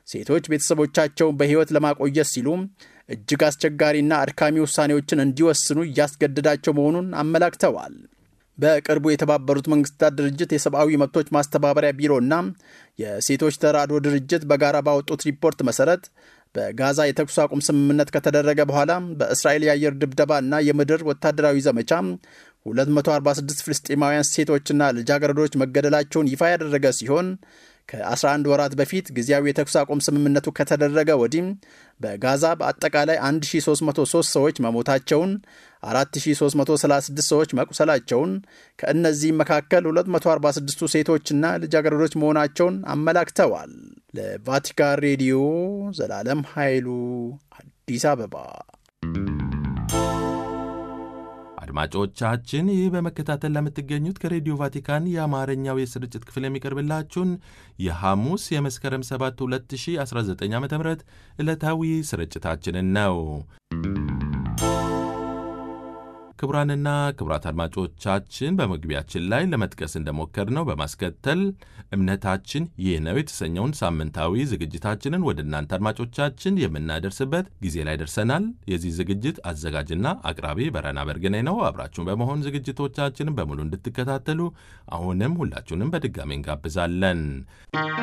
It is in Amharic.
ሴቶች ቤተሰቦቻቸውን በሕይወት ለማቆየት ሲሉ እጅግ አስቸጋሪና አድካሚ ውሳኔዎችን እንዲወስኑ እያስገደዳቸው መሆኑን አመላክተዋል። በቅርቡ የተባበሩት መንግስታት ድርጅት የሰብአዊ መብቶች ማስተባበሪያ ቢሮና የሴቶች ተራድኦ ድርጅት በጋራ ባወጡት ሪፖርት መሰረት በጋዛ የተኩስ አቁም ስምምነት ከተደረገ በኋላ በእስራኤል የአየር ድብደባና የምድር ወታደራዊ ዘመቻ 246 ፍልስጤማውያን ሴቶችና ልጃገረዶች መገደላቸውን ይፋ ያደረገ ሲሆን ከ11 ወራት በፊት ጊዜያዊ የተኩስ አቁም ስምምነቱ ከተደረገ ወዲህ በጋዛ በአጠቃላይ 1303 ሰዎች መሞታቸውን፣ 4336 ሰዎች መቁሰላቸውን፣ ከእነዚህም መካከል 246ቱ ሴቶችና ልጃገረዶች መሆናቸውን አመላክተዋል። ለቫቲካን ሬዲዮ ዘላለም ኃይሉ አዲስ አበባ። አድማጮቻችን ይህ በመከታተል ለምትገኙት ከሬዲዮ ቫቲካን የአማርኛው የስርጭት ክፍል የሚቀርብላችሁን የሐሙስ የመስከረም 7 2019 ዓ ም ዕለታዊ ስርጭታችንን ነው። ክቡራንና ክቡራት አድማጮቻችን በመግቢያችን ላይ ለመጥቀስ እንደሞከርነው በማስከተል እምነታችን ይህ ነው የተሰኘውን ሳምንታዊ ዝግጅታችንን ወደ እናንተ አድማጮቻችን የምናደርስበት ጊዜ ላይ ደርሰናል። የዚህ ዝግጅት አዘጋጅና አቅራቢ በረና በርግኔ ነው። አብራችሁን በመሆን ዝግጅቶቻችንን በሙሉ እንድትከታተሉ አሁንም ሁላችሁንም በድጋሚ እንጋብዛለን።